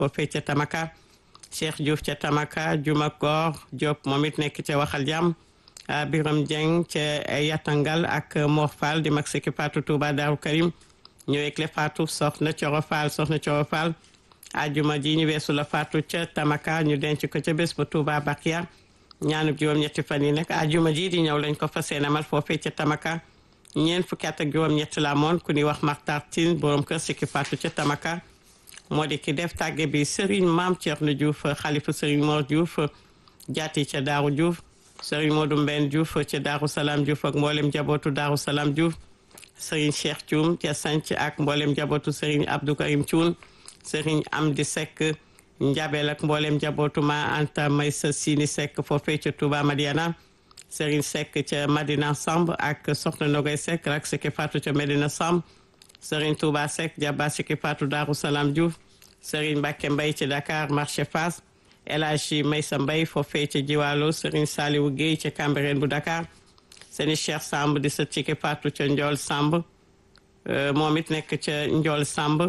foofee ca Tamaka Cheikh Diouf ca Tamaka Juma Koor Diop moom it nekk ca Waxal Jàmm Biram Dieng ca Yatangal ak Mor Fall di mag Siki Fatou Touba Daaru Karim ñëwee le Fatou soxna Coro Fall soxna Coro Fall ajuma ji ñu weesu la Fatou ca Tamaka ñu denc ko ca bés ba Touba Bakia ñaanub juróom-ñetti fan yi nag ajuma ji di ñëw lañ ko fas yéene amal foofee ca Tamaka ñeent fukki at ak juróom-ñett la amoon ku ñuy wax Maxtar Tine borom kër Siki Fatou ca Tamaka moo di ki def tàgge bi Serigne Maam Thierno Diouf xalifa Serigne Mor Diouf jaati ca Daaru Diouf Serigne Modou Mbène Diouf ca Daaru Salaam Diouf ak mboolem jabootu Daaru Salaam Diouf Serigne Cheikh Thioum ca Sanc ak mboolem jabootu Serigne Abdou Karim Thioun Serigne Amdi Seck Njabel ak mboolem jabootu ma Anta Maysa Sini Seck foofee ca Touba Madiana Serigne Seck ca Madina Samb ak Soxna Nogay Seck rak Siki Fatou ca Medina Samb Serigne Touba Seck Jabba Siki Fatou Daaru Salaam Diouf Serigne Mbacke Mbaye ci Dakar marché Fass El Hadji Maysa Mbaye foofee ca Jiwaalo Serigne Saliou Guèye ca Cambérène bu Dakar Serigne Cheikh Samb di sët Siki Fatou ca Ndiol Samb moom it nekk ca Ndiol Samb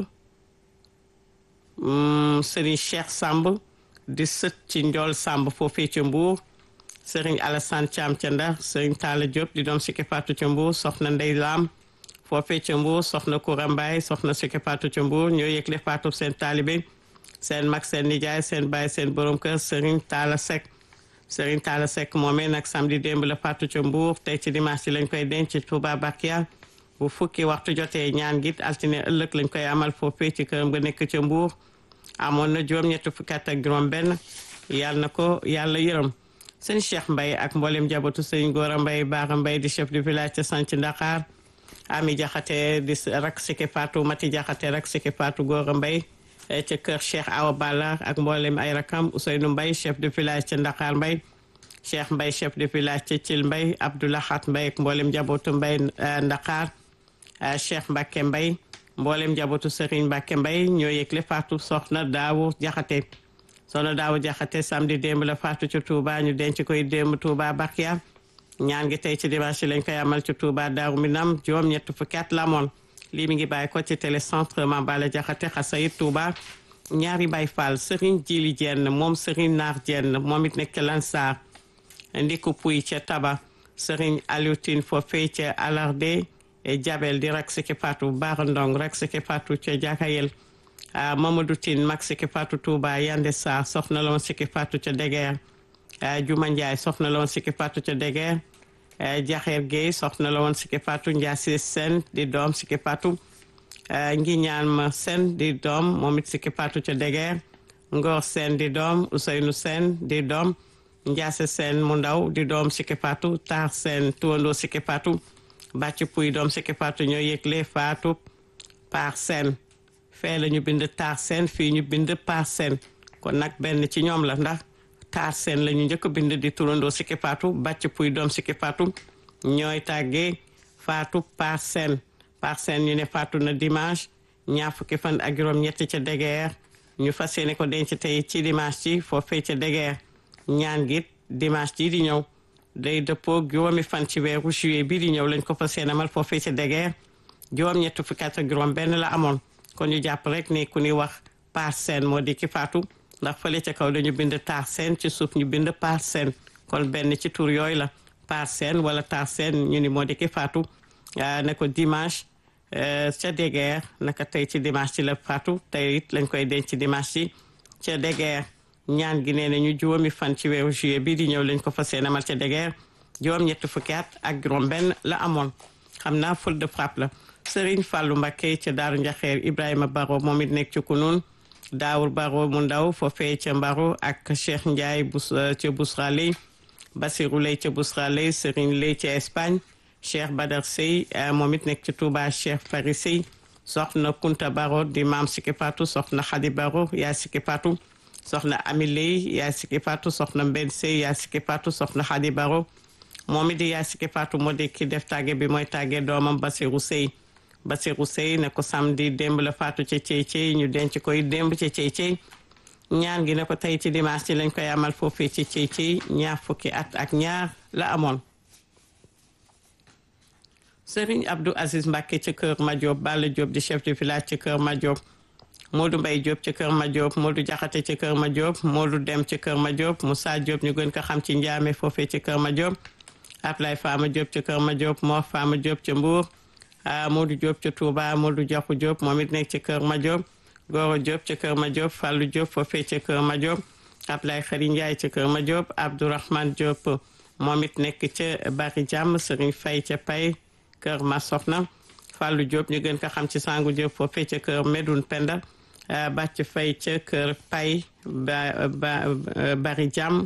Serigne Cheikh Samb di sët ci Ndiol Samb foofee ca Mbour Serigne Alassane Thiam ca Ndar Serigne Talla Diop di doom Siki Fatou ca Mbour soxna Ndey Lam foofee ca Mbour soxna Koura Mbaye soxna Siki Fatou ca Mbour ñoo yëgle Fatou seen taalibe seen mag seen nijaay seen baay seen borom kër Serigne Talla Seck Serigne Talla Seck moomee nag samedi démb la Fatou ca Mbour tey ci dimanche lañ koy denc Touba Bakia bu fukki waxtu jotee ñaan git altine ëllëg lañ koy amal foofee ci këram nga nekk ca Mbour amoon na juróom-ñetti fukki at ak juróom-benn yàlla na ko yàlla yërëm sëñ Cheikh Mbaye ak mboolem jabatu sëñ Gora Mbaye Baara Mbaye di chef du village ca Sanc Ndakaar Ami Jaxate di rak Siki Fatou Mati Jaxate rak Siki Fatou Gora Mbaye ca kër Cheikh Awa Balla ak mboolem ay rakam Ousseynou Mbaye chef de village ca Ndakaar Mbaye Cheikh Mbaye chef de village ca Thil Mbaye Abdoulahat Mbaye ak mboolem jabootu Mbaye Ndakaar Cheikh Mbacke Mbaye mboolem jabootu Serigne Mbacke Mbaye ñoo yëgle Fatou soxna Daawu Jaxate soxna Daawu Jaxate samedi démb la Fatou ca Touba ñu denc koy démb Touba Bakia ñaan gi tey ci dimanche lañ koy amal ci Touba Daaru Minam juróom ñett fukki at la moon lii mi ngi bàyyi ko ci télécentre Mambala Jaxate Xasayit Touba ñaari Baay Fall Serigne Jili Jenn moom Serigne Naar Jenn moom it nekk Lansar ndiku puy ca Taba Serigne Aliou Tine foofee ca Alarde Jabel di rak Siki Fatou Baara Ndong rak Siki Fatou ca Jakayel Mamadou Tine mag Siki Fatou Touba Yande Sarr soxna la woon Siki Fatou ca Degeer Juma Ndiaye soxna la woon Siki Fatou ca Degeer Jaxeer Gueye soxna la woon Siki Fatou Ndiasse Sen di doom Siki Fatou ngi ñaan ma Sen di doom moom it Siki Fatou ca Degeer Ngor Sen di doom Ousseynou Sen di doom Ndiasse Sen mu ndaw di doom Siki Fatou Tar Sen tuwandoo Siki Fatou bàcc puy doom Siki Fatou ñoo yëgle Fatou par Sen fee la ñu bind Tar Sen fii ñu bind par Sen kon nag benn ci ñoom la ndax Tar Sen la ñu njëkk bind di turandoo Siki Fatou bàcc puy doom Siki Fatou ñooy tàggee Fatou par Sen par Sen ñu ne Fatou na dimanche ñaar fukki fan ak juróom-ñett ca Degeer ñu fas yéene ko denc tey ci dimanche ci foofee ca Degeer ñaan gi dimanche ji di ñëw day dëppoo juróomi fan ci weeru juillet bii di ñëw lañ ko fas yéene amal foofee ca Degeer juróom-ñett fukki at ak juróom benn la amoon kon ñu jàpp rek ne ku ñuy wax par Sen moo di ki Fatou ndax fële ca kaw dañu bind Tar Sen ci suuf ñu bind par Sen kon benn ci tur yooyu la par Sen wala Tar Sen ñu ni moo di ki Fatou ne ko dimanche ca Degeer naka tey ci dimanche ci la Fatou tey it lañ koy denc ci dimanche ci ca Degeer ñaan gi nee na ñu juróomi fan ci weeru juillet bii di ñëw lañ ko fas yéene amal ca Degeer juróom ñetti fukki at ak juróom benn la amoon xam naa ful de frappe la Serigne Fallou Mbacké ca Daaru Njaxeer Ibrahima Baro moom it nekk ci kunun Daawur Baro mu ndaw foofee ca Mbaro ak Cheikh Ndiaye bus ca Bousra Ley Basirou Ley ca Bousra Ley Serigne Ley ca Espagne Cheikh Badar Sey moom it nekk ci Touba Cheikh Fari Sey soxna Kunta Baro di maam Siki Fatou soxna Khady Baro yaa Siki Fatou soxna Ami Ley yaa Siki Fatou soxna Mbenn Sey yaa Siki Fatou soxna Khady Baro moom it di yaa Siki Fatou moo di ki def tàgge bi mooy tàgge doomam Basirou Sey Basirou Sey ne ko samedi démb la faatu ca cey cey ñu denc koy démb ca cey cey ñaan gi ne ko tey ci dimanche ci lañ koy amal foofee ci cey cey ñaar fukki at ak ñaar la amoon Serigne Abdou Aziz Mbacke ca kër Madiop Balla Diop di chef de village ca kër Madiop Modou Mbaye Diop ci kër ma Diop Modou Jaxate ci kër ma Diop Modou Dem ci kër ma Diop Moussa Diop ñu gën ko xam ci Njaame foofee ci kër ma Diop Ablaye Fama Diop ci kër ma Diop Mor Fama Diop ci Mbour Modou Diop ci Touba Modou Jaxu Diop moom it nekk ci kër ma Diop Goro Diop ci kër ma Diop Fallou Diop foofee ci kër ma Diop Ablaye Xari Ndiaye ci kër ma Diop Abdourahmane Diop moom it nekk ca Bari Jàmm Serigne Faye ca Pay kër ma Soxna Fallou Diop ñu gën ko xam ci Sangu Diop foofee ca kër Medoune Penda Bàcc Fay ca kër Pay ba Bari Jàmm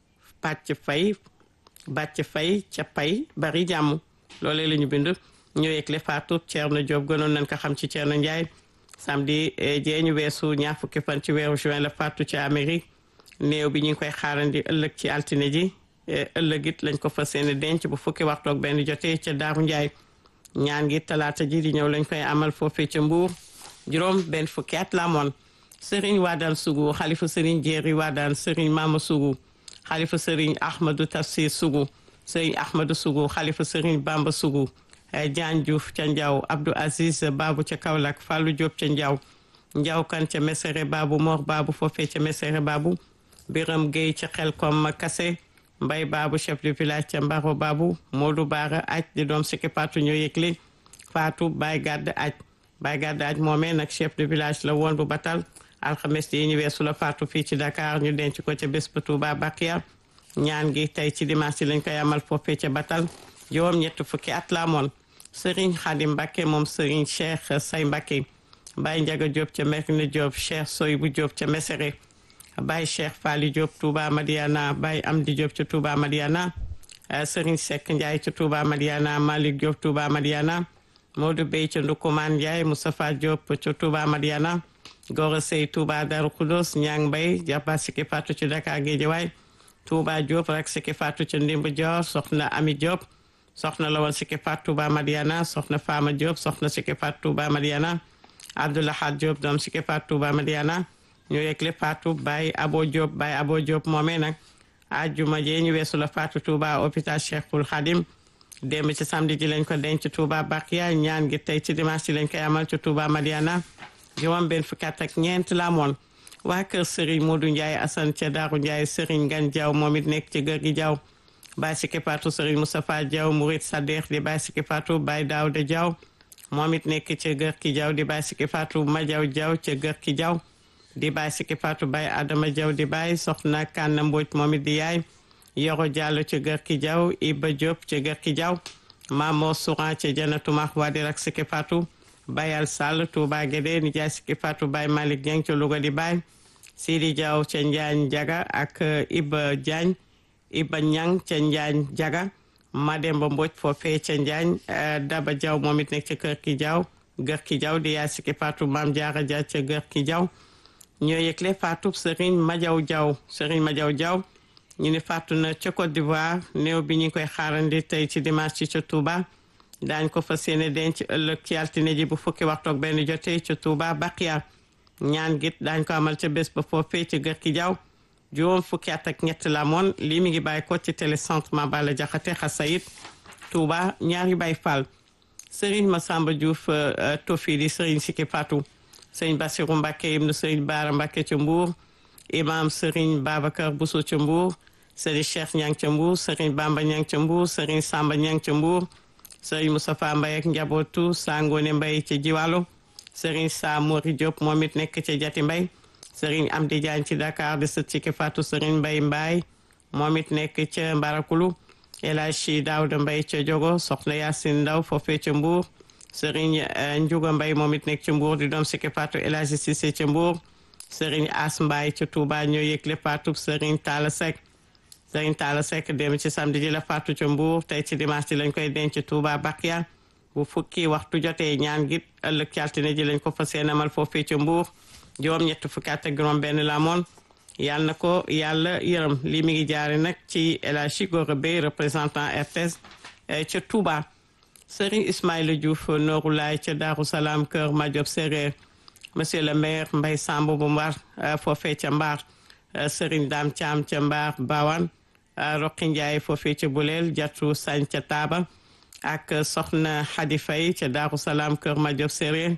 Bàcc Fay Bàcc Fay ca Pay Bari Jàmm loolee la ñu bind ñu yegle Fatou Thierno Diop gënoon nañ ko xam ci Thierno Ndiaye samedi jee ñu weesu ñaar fukki fan ci weeru juin la Fatou ca Amérique néew bi ñu ngi koy xaarandi ëllëg ci altine ji ëllëg it lañ ko fas yéene denc bu fukki waxtu ak benn jotee ca Daaru Ndiaye ñaan gi talaata ji di ñëw lañ koy amal foofee ca Mbuur juróom benn fukki at la amoon Serigne Wadane Sougou xalifa Serigne Jéeri Wadane Serigne Mama Sougou xalifa Serigne Ahmadou Tafsir Sougou Serigne Ahmadou Sougou xalifa Serigne Bamba Sougou Diagne Diouf ca Ndiaw Abdou Aziz Babu ca Kaolack Fallou Diop ca Ndiaw Ndiaw kan ca Mesere Babu Mor Babu foofee ca Mesere Babu Biram Gueye ca Xelkom Kase Mbay Babu chef de village ca Mbaro Babu Modou Baara aj di doom sikki Fatou ñoo yëgle Fatou Baye Gàdd aj Baye Gàdd aj moomee nag chef de village la woon bu batal alxames yi ñu weesu la Fatou fii ci Dakar ñu denc ko ca bés ba Touba Bakia ñaan gi tey ci dimanche lañ koy amal foofee ca batal juróom ñett fukki at la amoon Serigne Khadim Mbacké moom Serigne Cheikh Say Mbacké Baye Ndiaga Diop ca Merina Diop Cheikh Soybou Diop ca Mesere Baye Cheikh Fali Diop Touba Madiana Baye Amdi Diop ca Touba Madiana Serigne Seck Ndiaye ca Touba Madiana Malick Diop Touba Madiana Modou Bey ca Ndukumaan Ndiaye Moustapha Diop ca Touba Madiana Gora Sey Touba Darou Khoudoss Ñang Mbay Jaba Siki Fatou ci Dakar Guédiawaye Touba Diop rek Siki Fatou ca Ndimb Dior Soxna Ami Diop soxna la woon Siki Fatou Touba Madiana soxna Fama Diop soxna Siki Fatou Touba Madiana Abdoulahad Diop doom Siki Fatou Touba Madiana ñu yegle Fatou Baye Abo Diop Baye Abo Diop moomee nag ajjuma jee ñu weesu la Fatou Touba hôpital Cheikhul Khadim démb ci samedi ji lañ ko denc Touba Bakia ñaan gi tey ci dimanche ci lañ koy amal ci Touba Madiana juróom benn fukki at ak ñeent la amoon waa kër Serigne Modou Ndiaye Assane ca Daaru Ndiaye Serigne Gan Diaw moom it nekk ci gër gi Diaw Baye Siki Fatou Serigne Moustapha Diaw Mourid Sadex di Baye Siki Fatou Baye Daouda Diaw moom it nekk ca gër ki Diaw di Baye Siki Fatou Madiaw Diaw ca gër ki Diaw di Baye Siki Fatou Baye Adama Diaw di Baye soxna Kanna Mbodj moom it di yaay Yoro Diallo ca gër ki Diaw Iba Diop ca gër ki Diaw Mamo Souran ca Janatu Mahwa di rak Siki Fatou Bayal Sall Touba Guédé ni jaay Siki Fatou Baye Malick Dieng ca Louga di Baye Sidi Diaw ca Njaañ Jaga ak Iba Diagne Iba Ñang ca Njaañ Jaga Mademba Mbodj foofee ca Njaañ Daba Diaw moom it nekk ca kër ki Diaw gër ki Diaw di yaay Siki Fatou Maam Jaara Dia ca gër ki Diaw ñoo yëgle Fatou Serigne Madiaw Diaw Serigne Madiaw Diaw ñu ne faatu na ca Côte d'Ivoire néew bi ñu ngi koy xaarandi tey ci dimanche ci ca Touba daañ ko fas yéene denc ëllëg ci altine ji bu fukki waxtu ak benn jotee ca Touba Bakia ñaan git daañ ko amal ca bés ba foofee ca gër ki Diaw juróom fukki at ak ñett la moon lii mi ngi bàyyi ko ci télécentre Mabala Jaxate Xasayit Touba ñaari Baay Fall Serigne Massamba Diouf Tofi di Serigne Siki Fatou Serigne Bassirou Mbacké ibnu Serigne Bara Mbacké ca Mbour imam Serigne Babacar Bousso ca Mbour Serigne Cheikh Ñang ca Mbour Serigne Bamba Ñang ca Mbour Serigne Samba Ñang ca Mbour Serigne Moustapha Mbaye ak njabootu Sangone Mbaye ca Jiwalo Serigne Sa Mori Diop moom it nekk ca Jati Mbaye Serigne Amdi Diagne ci Dakar di sët ci Fatou Serigne Mbaye Mbaye moom it nekk ca Mbarakulu El Hadji Daouda Mbaye ca Jogo Soxna Yacine Ndaw foofee ca Mbour Serigne Ndiouga Mbaye moom it nekk ca Mbour di doom ci Fatou El Hadji Cissé ca Mbour Serigne As Mbaye ca Touba ñoo yëgle Fatou Serigne Talla Seck Serigne Talla Seck dem ci samedi ji la Fatou ca Mbour tey ci dimanche ji lañ koy denc Touba Bakia bu fukki waxtu jotee ñaan gi ëllëg ci altine ji lañ ko fas yéene amal foofee ca Mbour juróom ñett fukki at ak juróom benn la moon yàlla na ko yàlla yërëm lii mi ngi jaare nag ci El Hadji Gora Bey représentant RTS ca Touba Serigne Ismaïla Diouf Nooru Laay ca Daaru Salaam Kër Madiop Séréer monsieur le maire Mbaye Samb bu Mbar foofee ca Mbar Serigne Dame Thiam ca Mbar Bawan Roqi Ndiaye foofee ca Buleel Jatu Sañ ca Taaba ak Soxna Xadi Fay ca Daaru Salaam Kër Madiop Séréer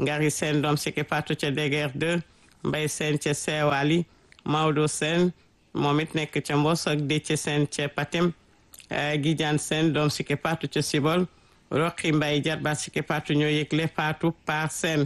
ngari seen doom sikki faatu ca Deger 2 mbay seen ca Seewali Maodo seen moom it nekk ca Mbos ak Déthié seen ca Patem Gidiane seen doom sikki faatu ca Sibol Roqi Mbay jarbaat sikki faatu ñoo yëgle faatu par seen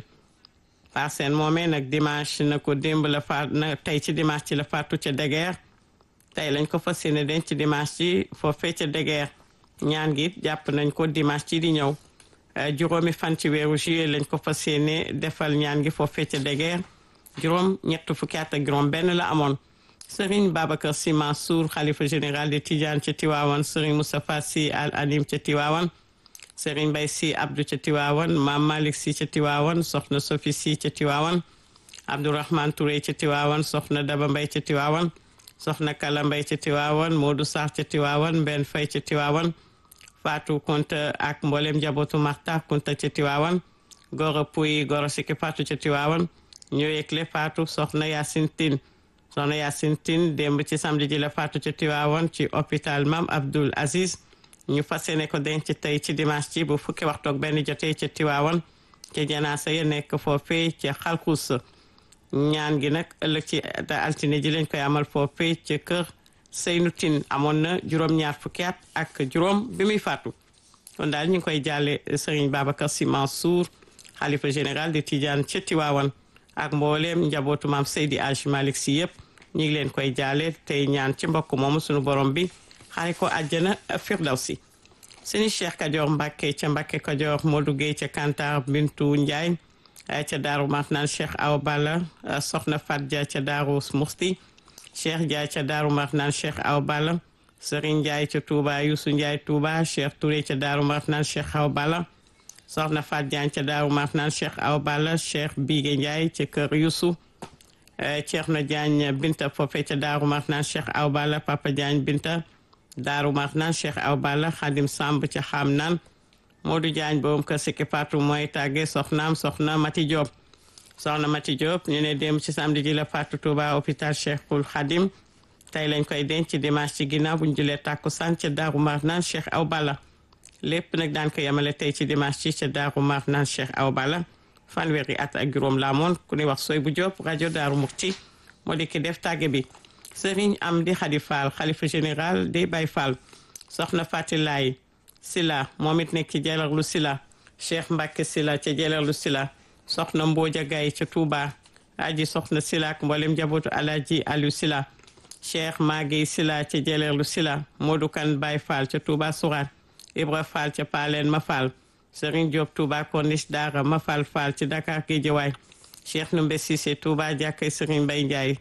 par seen moomee nag dimanche na ko démb la faat na tey ci dimanche ci la faatu ca Deger tey lañ ko fas yéene denc ci dimanche ci foofee ca Deger ñaan gi jàpp nañ ko dimanche ci di ñëw juróomi fan ci weeru juillet lañ ko fas yéene defal ñaan gi foofee ca Deger juróom ñett fukki at ak juróom benn la amoon Serigne Babacar Sy Mansour xalifa général de Tidiane ca Tiwaawan Serigne Moustapha Sy Al Anim ca Tiwaawan Serigne Bay Sy Abdou ca Tiwaawan Maam Malick Sy ca Tiwaawan Soxna Sofi Sy ca Tiwaawan Abdourahmane Touré ca Tiwaawan Soxna Daba Mbay ca Tiwaawan Soxna Kala Mbay ca Tiwaawan Modou Sarr ca Tiwaawan Mbenn Fay ca Tiwaawan Fatou Kunta ak mboolem njabootu Marta Kunta ca Tiwaawan Goro Puy Goro Siki Fatou ca Tiwaawan ñoo yëgle Fatou Soxna Yacine Tine Soxna Yacine Tine démb ci samedi ji la Fatou ca Tiwaawan ci hôpital Mam Abdoul Aziz ñu fas yéene ko denc tey ci dimanche ci bu fukki waxtu ak benn jotee ca Tiwaawan ca janaasa ya nekk foofee ca xalkus ñaan gi nag ëllëg ci altine ji lañ koy amal foofee ca kër Seynu Tine amoon na juróom-ñaar fukki at ak juróom bi muy faatu kon daal ñu ngi koy jàlle Serigne Babacar Sy Mansour xalifa général de Tidiane ca Tiwaawan ak mbooleem njabootu maam Seydi Aj Malick Sy yëpp ñu ngi leen koy jaale tey ñaan ci mbokk moomu sunu borom bi xaare ko àjjana firdawsi sëñ Cheikh Kajoor Mbàkke ca Mbàkke Kajoor Modou Gueye ca Kantar Bintu Njaay ca Daaru Marnaan Cheikh Awa Balla Soxna Fat Dia ca Daaru Musti Cheikh Dia ca Daaru Marnaan Cheikh Awa Balla Serigne Ndiaye ca Touba Youssou Ndiaye Touba Cheikh Touré ca Daaru Marnaan Cheikh Awa Balla Soxna Fat Diagne ca Daaru Marnaan Cheikh Awa Balla Cheikh Bigué Ndiaye ca Kër Youssou Ceerno Diagne Binta foofe ca Daaru Marnaan Cheikh Awa Balla Papa Diagne Binta Daaru Marnaan Cheikh Awa Balla Xadim Samb ca xam naan Modou Diagne borom kër Sikki Fatou mooy tàgge soxnaam soxna Mati Diop soxna Mati Diop ñu ne dem ci samedi ji la Fatou Touba hôpital Cheikhul Khadim tey lañ koy denc dimanche ci ginnaaw bu ñu julee tàkkusaan ca Daaru Marnaan Cheikh Awa Balla lépp nag daan ko yemale tey ci dimanche ci ca Daaru Marnaan Cheikh Awa Balla fanweeri at ak juróom la amoon ku ne wax sooy bu Diop rajo Daaru Mukti moo di ki def tàgge bi Serigne Amdi Khady Fall xalifa général des Baye Fall soxna Fatilaay Sila moom it nekk ci Jalarlu Sila Cheikh Mbacke Sila ca Jalarlu Sila soxna Mbooja Gaye ca Touba aji soxna Sila ak mboolem njabootu Alaji Aliou Sila Cheikh Maguey Sila ca Jalarlu Sila Modou Kan Baye Fall ca Touba Sourate Ibra Fall ca Paleen Ma Fall Serigne Diop Touba Corniche Dara Ma Fall Fall ci Dakar Guédiawaye Cheikh Numbe Cissé Touba jàkkay Serigne Mbaye Ndiaye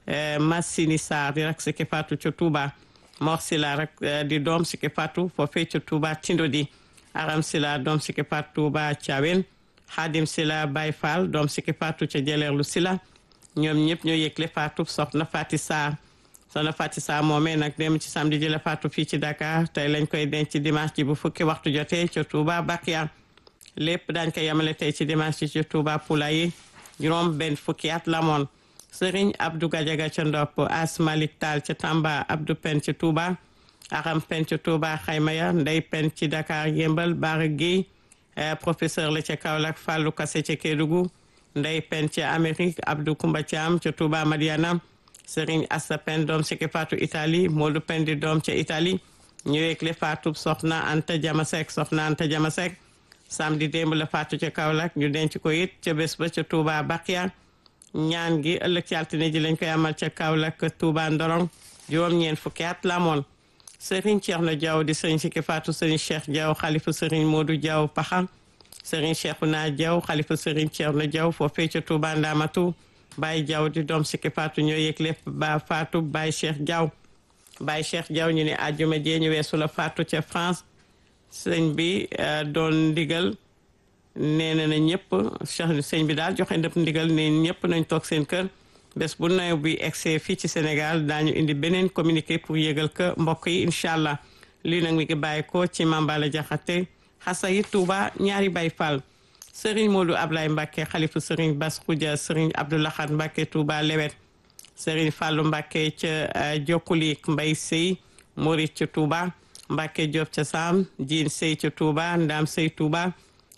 Massini Sarr di rak Sikki Fatou ca Touba Mor Sila rak di doom Sikki Fatou foofee ca Touba Tindodi Aram Sila doom Sikki Fatou Touba Thiawen Khadim Sila Baye Fall doom Sikki Fatou ca Jeleerlu Sila ñoom ñëpp ñoo yëgle Fatou soxna Fati Sarr soxna Fati Sarr moomee nag dem ci samedi ji la Fatou fii ci Dakar tey lañ koy denc ci dimanche ji bu fukki waxtu jotee ca Touba Bakia lépp daañ ko yemale tey ci dimanche ji ca Touba Poulaye juróom benn fukki at la moon Sëriñ Abdou Gadiaga ca Ndopp As Malik Tall ca Tamba Abdou Pen ca Touba Aram Pen ca Touba Xaymaya Ndey Pen ci Dakar Yembal Bara Guèye professeur la ca Kaolack Fallou Kassé ca Kédougou Ndey Pen ca Amérique Abdou Koumba Thiam ca Touba Madiana Sëriñ Assa Pen doom Sikki Fatou Italie Modou Pen di doom ca Italie ñëweekle Fatou soxna Anta Jamasek soxna Anta Jamasek samedi démb la Fatou ca Kaolack ñu denc ko it ca bés ba ca Touba Bakia ñaan gi ëllëg ci altine ji lañ koy amal ca Kaolack Touba Ndorong juróom-ñeent fukki at la amoon Serigne Thierno Diaw di Serigne Sikki Fatou Serigne Cheikh Diaw xalifa Serigne Modou Diaw Paxa Serigne Cheikhouna Diaw xalifa Serigne Thierno Diaw foofee ca Touba Ndamatu Baye Diaw di doom Sikki Fatou ñoo yëgle ba Fatou Baye Cheikh Diaw Baye Cheikh Diaw ñu ne àjjuma jee ñu weesu la Fatou ca France sëñ bi doon ndigal nee na na ñëpp sëñ bi daal joxe ndëpp ndigal ne ñëpp nañ toog seen kër bés bu nawet bi egsee fii ci Sénégal daañu indi beneen communiqué pour yëgal ko mbokk yi incha allah lii nag mi ngi bàyyi ko ci Mambala Jaxate xasa yi Touba ñaari Baye Fall Serigne Modou Ablaye Mbacke xalifu Serigne Bass Khoudia Serigne Abdoulahat Mbacke Touba Lewet Serigne Fallou Mbacke ca Jokkulik Mbay Sey Morit ca Touba Mbacke Diop ca Sam Diin Sey ca Touba Ndam Sey Touba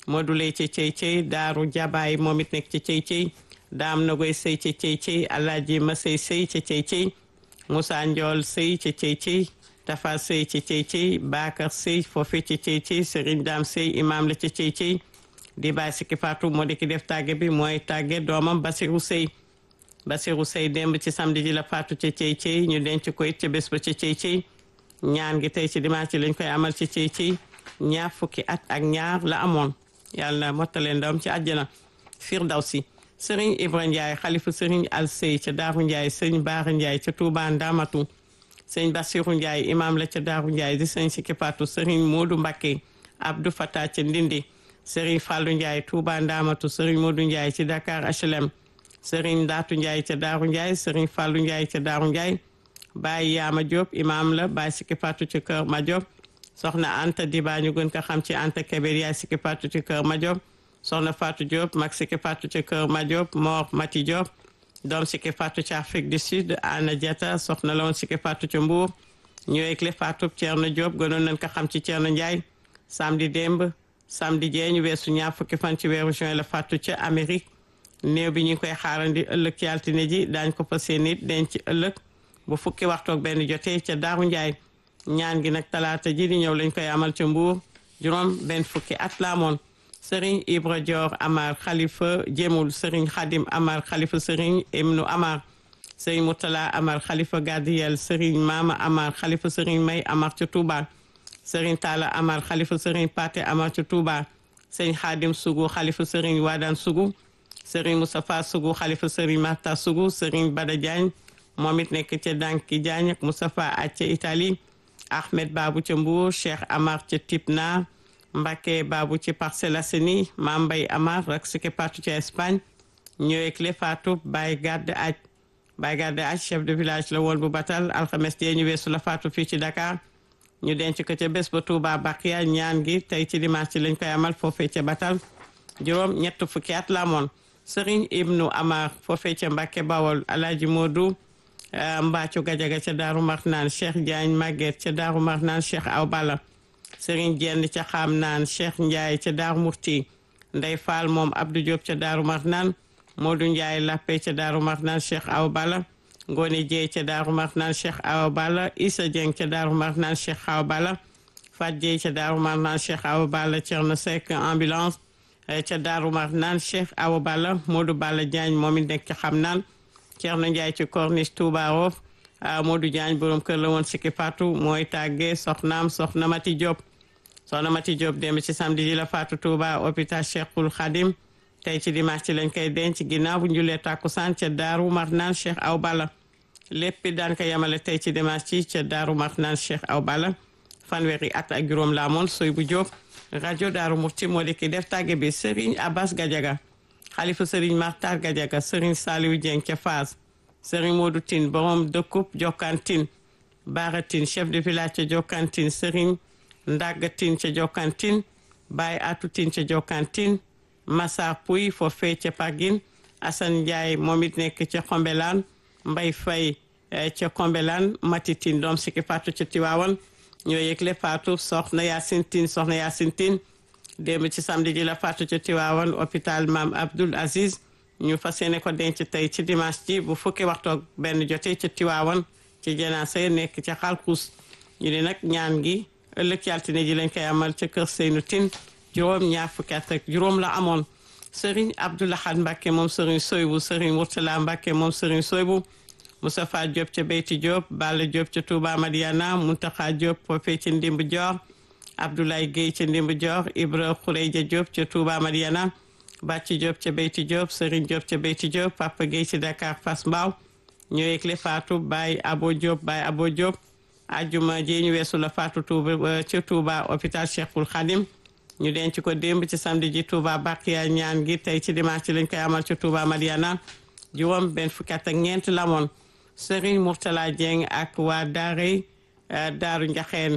Modou Lay ca cey cey Daaru Jabaay moom it nekk ca cey cey Daam Nagoy Sey ca cey cey Alaaji Masey Sey ca cey cey Moussa Ndiol Sey ca cey cey Tafa Sey ca cey cey Bakar Sey foofe ca cey cey Serigne Dam Sey imam la ca cey cey di baay sikki Fatou moo di ki def tàgge bi mooy tàgge doomam Basirou Sey Basirou Sey démb ci samedi ji la faatu ca cey cey ñu denc ko it ca bés ba ca cey cey ñaan gi tey ci dimanche lañ koy amal ci cey cey ñaar fukki at ak ñaar la amoon yàlla na mottale ndawam ci àjjana firdawsi sëriñ Ibra Ndiaye xalifa sëriñ Al Sey ca Daaru Ndiaye sëriñ Baara Ndiaye ca Touba Ndamatu sëriñ Basiru Ndiaye imam la ca Daaru Ndiaye di sëriñ Sikki Fatou sëriñ Modou Mbakke Abdou Fata ca Ndindi sëriñ Fallou Ndiaye Touba Ndamatu sëriñ Modou Ndiaye ci Dakar HLM sëriñ Ndaatu Ndiaye ca Daaru Ndiaye sëriñ Fallou Ndiaye ca Daaru Ndiaye Baye Yaama Diop imam la Baye Sikki Fatou ci kër Ma Diop soxna Anta Diba ñu gën ko xam ci Anta Kébér yaay Sikki Fatou ci kër Ma Diop soxna Fatou Diop mag Sikki Fatou ci kër Ma Diop Mor Mati Diop doom Sikki Fatou ci Afrique du Sud Anna Diata soxna la woon Sikki Fatou ci Mbour ñëwee clé Fatou Thierno Diop gënoon nañ ko xam ci Thierno Ndiaye samedi démb samedi jee ñu weesu ñaar fukki fan ci weeru juin la Fatou ca Amérique néew bi ñu ngi koy xaarandi ëllëg ci altine ji daañ ko fa seen it denc ëllëg bu fukki waxtoog benn jotee ca Daaru Ndiaye ñaan gi nag talaata ji di ñëw lañ koy amal ca Mbour juróom benn fukki at la amoon Serigne Ibra Dior Amar Khalifa Jemul Serigne Khadim Amar Khalifa Serigne Emnu Amar Serigne Moutala Amar Khalifa Gadiyel Serigne Mama Amar Khalifa Serigne May Amar ca Touba Serigne Talla Amar Khalifa Serigne Pate Amar ca Touba Serigne Khadim Sougou Khalifa Serigne Wadan Sougou Serigne Moustapha Sougou Khalifa Serigne Marta Sougou Serigne Bada Diagne moom it nekk ca Danki Diagne ak Moustapha ak ca Italie Ahmed Babou ca Mbour Cheikh Amar ca Tipna Mbacke Babou ci Parcelles Assainies Mame Mbaye Amar ak Sikki Fatou ca Espagne ñëwee clé Fatou Baye Gadde Aj Baye Gadde Aj chef de village la woon bu batal alxames jee ñu weesu la Fatou fii ci Dakar ñu denc ko ca bés ba Touba Bakiya ñaan gi tey ci dimanche lañ koy amal foofee ca batal juróom ñett fukki at la amoon Serigne Ibnu Amar foofee ca Mbacke Bawol Alaaji Modou Mbacco Gajaga ca Daaru Marnaan Cheikh Diagne Maguette ca Daaru Marnaan Cheikh Aw Bala Serigne Jenn ca Xam naan Cheikh Ndiaye ca Daaru Murti Ndey Fall moom Abdou Diop ca Daaru Marnaan Modou Ndiaye Lappe ca Daaru Marnaan Cheikh Aw Bala Ngone Dieye ca Daaru Marnaan Cheikh Aw Bala Issa Dieng ca Daaru Marnaan Cheikh Aw Bala Fat Dieye ca Daaru Marnaan Cheikh Aw Bala Thierno Seck ambulance ca Daaru Marnaan Cheikh Aw Bala Modou Bala Diagne moom it nekk ca Xam naan Thierno Ndiaye ci corniche Touba Rof Modou Diagne borom kër la woon Sikki Fatou mooy tàggee soxnaam soxna Mati Diop soxna Mati Diop démb ci samedi ji la Fatou Touba hôpital Cheikhul Khadim tey ci dimanche ci lañ koy denc ginnaaw bu njulee tàkkusaan ca Daaru Marnaan Cheikh Aw Bala lépp daan ko yemale tey ci dimanche ci ca Daaru Marnaan Cheikh Aw Bala fanweeri at ak juróom la amoon soy bu Diop rajo Daaru Murti moo di ki def tàgge bi Serigne Abbas Gadiaga xalifa Serigne Martar Gadiaga Serigne Saliou Dieng ca Faas Serigne Modou Tine borom dëkkub Jokkantin Baara Tine chef de village ca Jokkantin Serigne Ndaga Tine ca Jokkantin Baye Atou Tine ca Jokkantin Massar Pouy foofee ca Pagine Assane Ndiaye moom it nekk ca Xombelaan Mbay Fay ca Xombelaan Mati Tine doom Sikki Fatou ca Tiwaawan ñoo yëgle Fatou soxna Yacine Tine soxna Yacine Tine démb ci samedi ji la Fatou ca Tiwaawan hôpital Maam Abdoul Aziz ñu fas yéene ko denc tey ci dimanche ji bu fukki waxtoog benn jotee ca Tiwaawan ci janaasa ya nekk ca Xalkus ñu ne nag ñaan gi ëllëg ci altine ji lañ koy amal ca kër Seynu Tine juróom ñaar fukki at ak juróom la amoon Serigne Abdoulahad Mbacke moom Serigne Soybu Serigne Mourtala Mbacke moom Serigne Soybu Moustapha Diop ca Beyti Diop Balla Diop ca Touba Madiana Muntaxa Diop foofee ca Ndimb Dior Abdoulaye Guèye ca Ndimb Dior Ibra Khoureja Diop ca Touba Madiana Bàcci Diop ca Beyti Diop Serigne Diop ca Beyti Diop Papa Guèye ci Dakar Fass Mbao ñoo yëgle Fatou Baye Abo Diop Baye Abo Diop ajuma ji ñu weesu la Fatou Touba ca Touba hôpital Cheikhul Khadim ñu denc ko démb ci samedi ji Touba Bakiya ñaan gi tey ci dimanche lañ koy amal ci Touba Madiana juróom benn fukki at ak ñeent lamoon Serigne Mourtala Dieng ak waa Daaray Daaru Njaxeen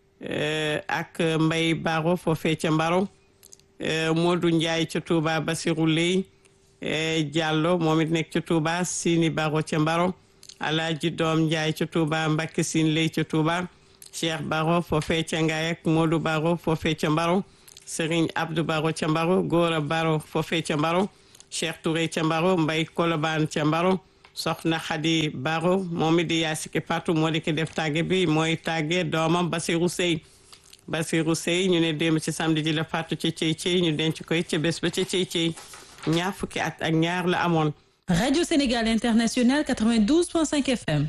ak Mbay Baro foofee ca Mbaro Modou Ndiaye ca Touba Basirou Ley Diallo moom it nekk ca Touba Sini Baro ca Mbaro Alaaji Doom Ndiaye ca Touba Mbakke Sin Ley ca Touba Cheikh Baro foofee ca Ngaye ak Modou Baro foofee ca Mbaro Serigne Abdou Baro ca Mbaro Gora Baro foofee ca Mbaro Cheikh Touré ca Mbaro Mbay Kolobaan ca Mbaro soxna Xadi Baro moom it di yaa sikki Fatou moo di ki def tàgge bi mooy tàgge doomam Basirou Sey Basirou Sey ñu ne démb ci samedi ji la Fatou ci cey cey ñu denc koy ca bés ba ca cey cey ñaar fukki at ak ñaar la amoon Radio Sénégal International 92.5 FM.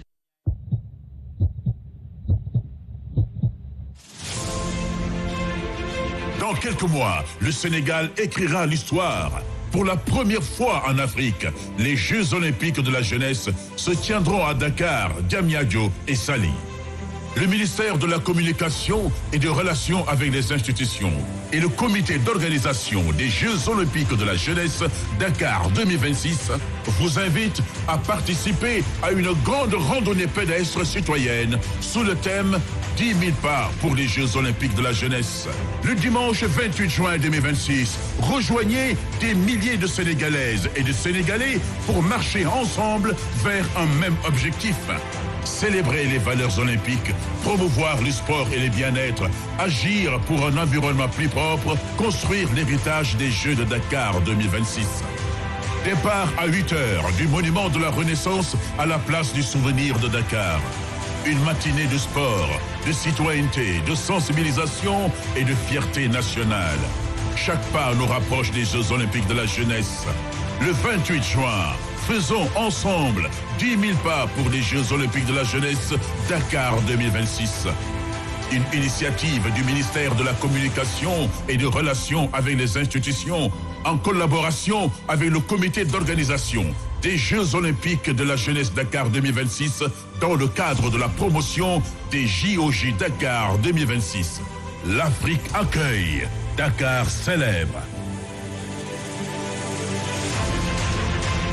Dans quelques mois, le Sénégal écrira l'histoire. Pour la première fois en Afrique, les Jeux olympiques de la jeunesse se tiendront à Dakar, Diamniadio et Sali. Le ministère de la Communication et des Relations avec les institutions et le comité d'organisation des Jeux olympiques de la jeunesse Dakar 2026 vous invitent à participer à une grande randonnée pédestre citoyenne sous le thème 10 000 pas pour les Jeux olympiques de la jeunesse. Le dimanche 28 juin 2026, rejoignez des milliers de Sénégalaises et de Sénégalais pour marcher ensemble vers un même objectif. Célébrer les valeurs olympiques, promouvoir le sport et le bien-être, agir pour un environnement plus propre, construire l'héritage des Jeux de Dakar 2026. Départ à 8 heures du monument de la Renaissance à la place du souvenir de Dakar. Une matinée de sport, de citoyenneté, de sensibilisation et de fierté nationale. Chaque pas nous rapproche des Jeux olympiques de la jeunesse. Le 28 juin, faisons ensemble 10 000 pas pour les Jeux olympiques de la jeunesse Dakar 2026. Une initiative du ministère de la Communication et des Relations avec les institutions en collaboration avec le comité d'organisation des Jeux olympiques de la jeunesse Dakar 2026 dans le cadre de la promotion des JOJ Dakar 2026. L'Afrique accueille, Dakar célèbre.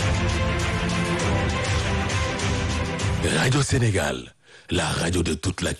Radio Sénégal, la radio de toute la